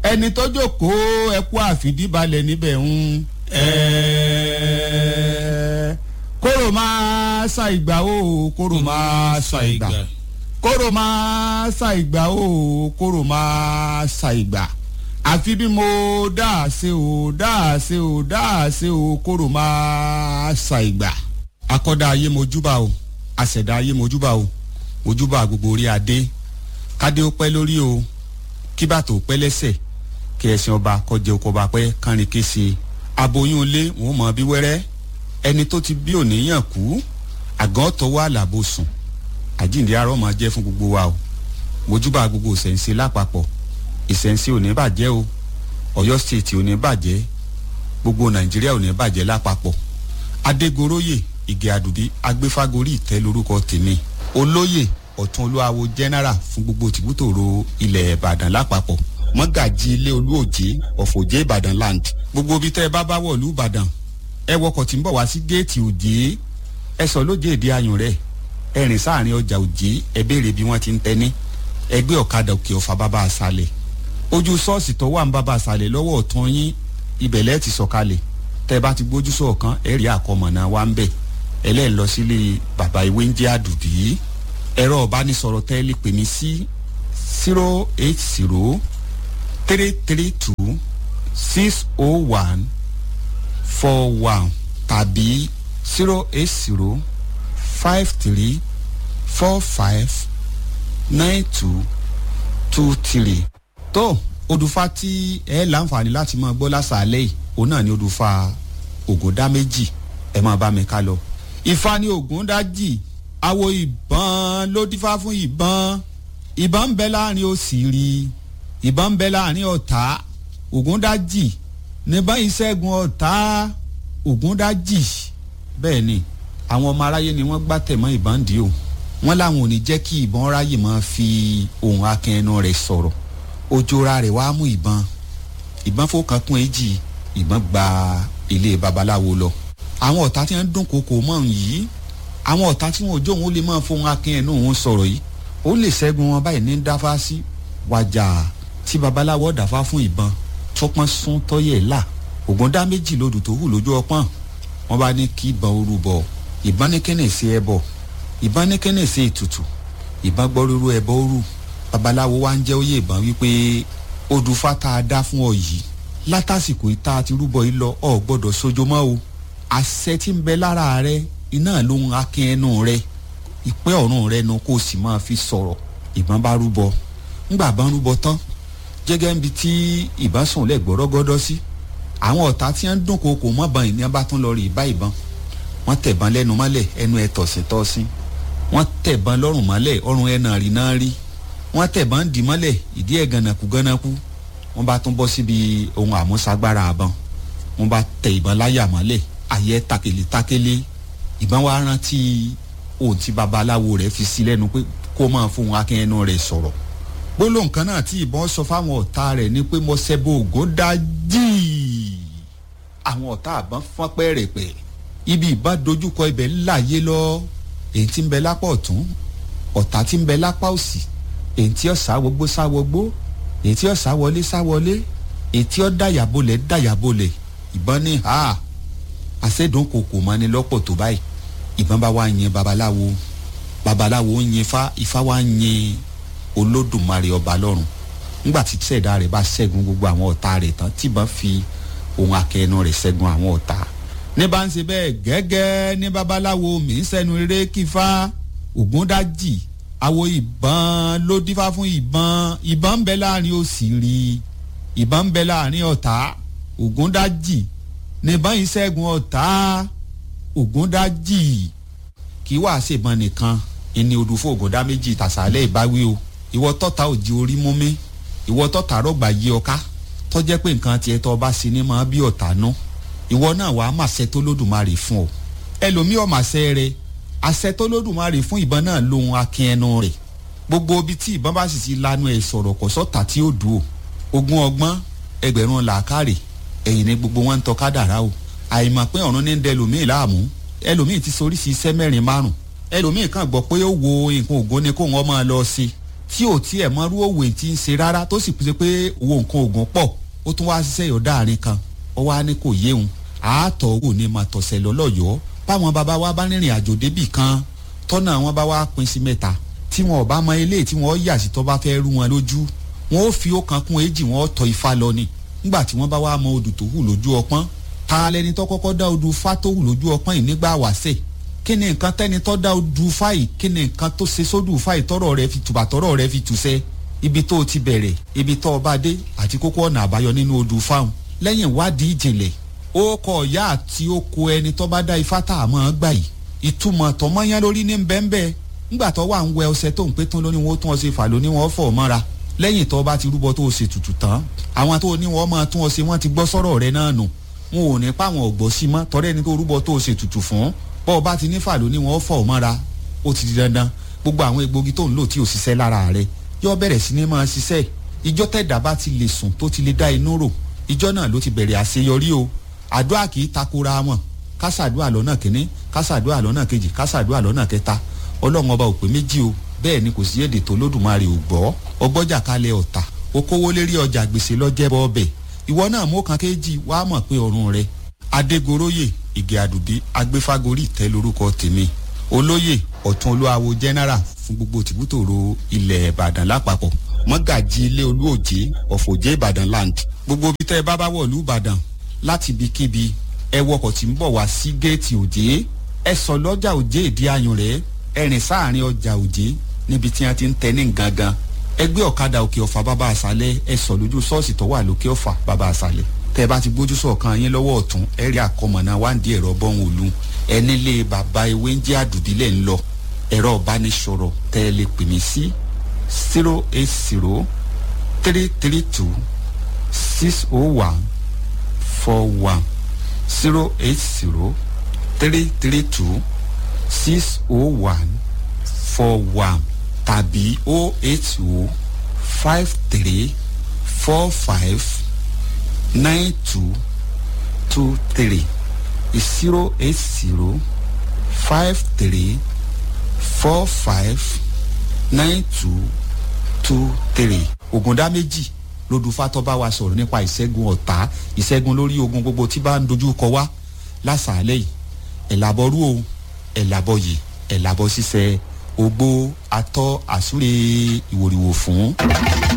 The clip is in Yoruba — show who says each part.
Speaker 1: ẹni tó jókòó ẹkú àfìdíbalẹ̀ níbẹ̀ ń ẹ̀ẹ́ kóró máa sa ìgbà o kóró máa sa ìgbà kóró máa sa ìgbà o kóró máa sa ìgbà àfi bí mo dáàse o dáàse o dáàse o kóró máa sa ìgbà. akọ́dá ayé mojúbà o àṣẹ̀dá ayé mojúbà o mojúbà gbogbo orí adé kádé ó pẹ́ lórí o kí bàtò pẹ́ lẹ́sẹ̀ kí ẹ̀sìn ọba kọjá oko ọba pẹ́ kánrin kése aboyún ilé wọn mọ̀ bí wẹ́rẹ́ ẹni tó ti bí òníyàn kú àgàn tọwọ́ àlàbò sùn àjíǹde arọ́ máa jẹ́ fún gbogbo wa o mojúbà gbogbo ìṣẹ̀ǹsẹ̀ lápapọ̀ ìṣẹ̀ǹsẹ̀ ò ní bàjẹ́ o ọ̀yọ́ stéètì ò ní bàjẹ́ gbogbo nàìjíríà ò ní bàjẹ́ lápapọ̀ adégoróyè ìgè àdùbí agbéfágorí ìtẹ́ lórúkọ tèmi olóyè ọ̀tún olúwawo general fún gbogbo tìbútòrò ilẹ̀ ìbàdàn lápapọ̀ mọ́gàjì ilé olúòjé ọ̀fọ̀jẹ́ ìbàdàn land gbogbo ibi tẹ́ ẹ bá bá wọ̀lú ìbàdàn ẹ wọkọ̀ tí ń bọ̀ wá sí géètì òjé ẹ sọ lóje èdè ayùn rẹ̀ ẹ rìn sáàrin ọjà òjé ẹ béèrè bí wọ́n ti ń tẹ́ni ẹgbẹ́ ọ̀kadà òkè ọ̀fà bàbá àṣàlẹ̀ ojú ṣọ́ọ̀ṣì tó wà ń bàbá àṣàlẹ̀ lọ́wọ́ ọ̀tún yín ibẹ̀ lẹ́ẹ̀ ti sọ̀kalẹ̀ tẹ́ bá ti gbójú sọ̀kan ẹ rí àkọmọ̀nà wa ń bẹ̀ ẹlẹ́ẹ̀ lọ sílé bàbá ìwé ń jẹ́ àdùbí ẹ̀rọ ọ̀bánisọ̀rọ̀ tẹ́ lè pè mí sí zero eight zero three three two six oh one four one tàbí zero eight zero five three four five nine two two three. tó odùfà tí ẹ láǹfààní láti máa gbọ́ lásàálẹ̀ yìí òun náà ni odùfà ògùndá méjì ẹ máa bá mi ká lọ. ìfà ni ògùndájì awo ìbọn ló dífá fún ìbọn ìbọn ń bẹ láàrin òsìrí ìbọn ń bẹ láàrin ọ̀tá ògùndájì níbọn ìṣẹ́gun ọ̀tá ògúndájì bẹ́ẹ̀ ni àwọn ọmọ aráyé ni wọ́n gbá tẹ̀mọ́ ìbọn dì o wọ́n láwọn ò ní jẹ́ kí ìbọn ráyè máa fi ohun akin ẹnu rẹ̀ sọ̀rọ̀ ojora rẹ̀ wá mú ìbọn ìbọn fọkàn kún èjì ìbọn gba ilé babaláwo lọ àwọn ọ̀tá tí wọ́n ń dún koko mọ́ òun yìí àwọn ọ̀tá tí wọ́n ò jó òun ó lè máa fohun akin ẹnu òun sọ̀rọ̀ yìí ó lè ṣẹ́gun wọn báyìí ní dáfá sí wájà tí babaláwo dáfá fún ìbọn tọpọ́n sún tọ́yẹ̀ là ògùn dá méjì lodò tó hù lójú ọpọ́n wọ́n bá ní kí ìbọn orú bọ̀ ìbọn ní kẹ́nẹ̀ sí ẹbọ ìbọn ní kẹ́nẹ̀ sí ètùtù ìbọn gbọ́ rúru ẹbọ orú babaláwo wá ń jẹ́ òye ìbọn wípé odù fata dá fún ọ yìí látàsìkò ìta àti rúbọ yìí lọ ọ gbọ́dọ̀ sojo mọ́ o àṣẹ tí ń bẹ lára rẹ iná ló ń akin ẹnu rẹ ìpẹ́ ọ̀run rẹ nu kó o sì máa fi sọ̀rọ̀ ìbọn bá rúbọ ńgbà bá rúbọ tán jẹ́gẹ́ níbi tí ìbọn sùn lẹ̀ gbọ́rọ́gọ́dọ́ sí àwọn ọ̀tá tí wọ́n ń dún koko mọ́bọn ìní bá tún lọ rí ìbá ìbọn wọ́n tẹ̀bọn lẹ́nu mọ́lẹ̀ ẹnu ẹ̀ tọ̀sìn tọ́sìn wọ́n tẹ̀bọn lọ́rùn mọ́lẹ̀ ọrùn ẹ̀ náà rí náà rí wọ́n tẹ̀bọn dì mọ́lẹ̀ ìdí ẹ̀ gànàkú gànàkú wọ́n bá tún bọ́ síbi ohun àmúṣagbára àbọn wọ́n bá tẹ ìbọn láyà mọ́lẹ̀ ayẹ́ takele takele ìbọn wa rántí ohun tí babaláwo rẹ̀ fi sí lẹ́nu pé kó máa fóun akin ẹnu rẹ̀ sọ̀rọ̀ gbólóhùn kan náà tí ìbọn sọ fáwọn ọ̀tá rẹ̀ ni pé mo ṣẹbọ ògùn dájí àwọn ọ̀tá àbọ̀n fọ́n pẹ́ẹ́rẹ́pẹ́ ibi ìbá dojúkọ ibẹ̀ láàyè lọ èyí tí ń bẹ lápá ọ̀tún ọ̀tá tí ń bẹ lápá òsì èyí tí ó sáwọgbó sáwọgbó èyí tí ó sáwọlé sáwọlé èyí tí ó dàyàbolẹ̀ dàyàbolẹ̀ ìbọn ní ha àṣẹdùn kòkò mọ́ni lọ́pọ̀ tó báyìí ìbọn bá wá yin babaláwo babaláwo ń yin ifá ifá wá ń yin olódùmarè ọba lọ́run nígbà tí sẹ̀dá rẹ̀ bá ṣẹ́gun gbogbo àwọn ọ̀tá rẹ̀ tán tìbọn fi ohun akẹ́nu rẹ̀ ṣẹ́gun àwọn ọ̀tá ní bá ń ṣe bẹ́ẹ̀ gẹ́gẹ́ ní babaláwo mi ń sẹ́nu eré kífá ògúndájì àwo ìbọn ló dífá fún ìbọn ìbọn ń bẹ láàrin òsìrí ìbọn ń bẹ láàrin ọ̀tá ògúndájì ní bá ń ṣẹ́gun ọ̀tá ògúndájì kì í wàá ṣèbọn nìkan ìní odùfó ògúndá méjì tàṣálẹ̀ ìbáwí o ìwọ tọ́ta òjì orí mú mi ìwọ tọ́ta rọ̀gbà yí ọká tọ́jẹ́ pé nǹkan tiẹ̀ tọ́ ọba sí ni máa bí ọ̀tá nú ìwọ náà wàá màṣẹ tó lódùmarè fún ọ ẹlòmíì ọ̀màṣẹ rẹ àṣẹ tó lódùmarè fún ìbọn náà lóhun akin ẹnu rẹ gbogbo ibi tí ìbọn bá sì ti lanu ẹ̀ sọ̀rọ̀ kò sọ́ta tí ó dùn o ogún ọgbọ́n ẹgbẹ̀rún làákàrè ẹ̀yìn ni gbogbo wọn ń tọ́ kádàrá o àìmọ̀ pé ọ̀run ní ń dẹ ẹlòmíì láàmú ẹlòmíì ti soríṣi iṣẹ́ mẹ́rin márùn ẹlòmíì kàn gbọ́ pé ó wo nǹkan ògo ni kó wọn máa lọ sí tí ò tiẹ̀ mọ́rú òwe tí ń ṣe rárá tó sì pèsè pé owó nǹkan oògùn pọ̀ ó tún wá ṣiṣẹ́ yọ̀ọ́ dáàrin kan ó wá ní kò yéhun àátọ̀ wò ní ma tọ̀sẹ̀ lọ́lọ́yọ̀ọ́ báwọn bàbá wa bá rìnrìn àjò débì kan tọ́nà wọn bá wá pín sí mẹ́ta tí wọn ò bá mọ ilé tí wọn yà sí tó bá fẹ́ rú wọn lójú wọn ó fi ọ̀kan kún èjì wọn ó tọ ifá lọ ni nígbà tí wọn bá wá mọ odù tó hù lójú ọpọ́n ta lẹni tó kọ́kọ́ dá odù fá tó hù lójú ọpọ́n yìí nígbà wàṣẹ̀ kí ni nǹkan tẹ́ni tó dá odù fá yìí kí ni nǹkan tó ṣe sódù fá yìí tọ́rọ̀ rẹ fi tùbà tọ́rọ̀ rẹ fi tùṣẹ́ ibi tó o ti bẹ̀rẹ̀ ibi tó o bá dé àti kókó ọ̀nà àbáyọ nínú odù fáwọn lẹ́yìn ìwádìí ìjìnlẹ̀ ó kọ ọ̀yá àti oko ẹni tó bá dá ifá tá a mọ̀ ọ́ gbà yìí ìtumọ̀ tọmọ́yán lórí ní bẹ́ẹ̀nbẹ́ẹ́ ńgbà tó wà ń wẹ ọṣẹ tó ń pé tán lóní wọn ó tún ọṣẹ fà lóní wọn fọ̀ mọ́ra lẹ́yìn tó bá ti rúbọ tó o ṣe tutù tán àwọn tó ní wọn máa tún ọṣẹ wọn ti gbọ́ sọ́rọ̀ rẹ náà nù wọn ò ní pa àwọn ọ̀gbọ́ sí mọ́ tọ́rẹ́ ẹni tó rúbọ tó o ṣe tutù fún bọ́ ọ bá ti ní fà lóní wọn fọ̀ mọ́ra ó ti di dandan gbogbo àwọn egbògi tó ń lò tí ò ṣiṣẹ́ lára rẹ yóò bẹ̀rẹ̀ sí ní máa ṣiṣẹ́ ìjọ tẹ̀dá bá ti lè sùn tó ti lè dá inú rò ìjọ náà ló ti bẹ̀rẹ̀ àṣeyọrí o àdúrà kì í takora wọn kásàdúrà lọ́nà kínní kásàdúrà lọ́nà kejì kásàdúrà lọ́nà kẹta ọlọ́run ọba ò pé méjì o bẹ́ẹ̀ ni kò sí èdè tó lódùmarè ò gbọ́ ọgbọ́jà kalẹ̀ ọ̀tà okòwò lérí ọjà gbèsè lọ́jẹ́bọ ọbẹ̀ ìwọ náà mú kan kéjì wàá mọ̀ pé ọ̀run rẹ adégoróyè ìgè àdùdí agbéfágorí ìtẹ́ lórúkọ tèmi olóyè ọ̀tún olúwawo general fún gbogbo tìbútòrò ilẹ̀ ìbàdàn lápapọ̀ mọ́gàjì ilé olúòjé ọ̀fọ̀jẹ́ ìbàdàn land gbogbo bí tẹ́ ẹ bá bá wọ̀lú ìbàdàn láti ibikíbi ẹ wọkọ̀ tí ń bọ̀ wá sí géètì òjé ẹ sọ lọ́jà òjé ìdí ayùn rẹ̀ ẹ rìn sáàrin ọjà òjé níbi tí wọ́n ti ń tẹ ní gangan ẹ gbé ọ̀kadà òkè ọ̀fà bàbá àṣálẹ̀ ẹ sọ lójú ṣọ́ọ̀ṣì tó wà lókè ọ̀fà bàbá àṣálẹ̀ tẹ́ ẹ bá ti gbójú sọ̀kan yín lọ́wọ́ ọ̀tún ẹ rí àkọmọ̀nà wáǹdí ẹ̀rọ bọ́hùn òlu ẹ nílé bàbá ewé ń jẹ́ àdùdílẹ̀ ń lọ ẹ̀rọ ìbánisọ̀rọ̀ tẹ́ ẹ lè pè mí sí zero eight zero three three two six oh one four one zero eight zero three three two six oh one four one tàbí oh eight oh five three four five nine two two three zero eight zero five three four five nine two two three ògùndá méjì lódùfátọ́ bá wa sọ̀rọ̀ nípa ìṣẹ́gun ọ̀tá ìṣẹ́gun lórí ogun gbogbo tí bá ń dojú kọ wá lásàálẹ̀ yìí ẹ̀làbọ̀rú o ẹ̀làbọ̀yì ẹ̀làbọ̀ ṣiṣẹ́ ogbó atọ́ àsúre ìwòrìwò fún.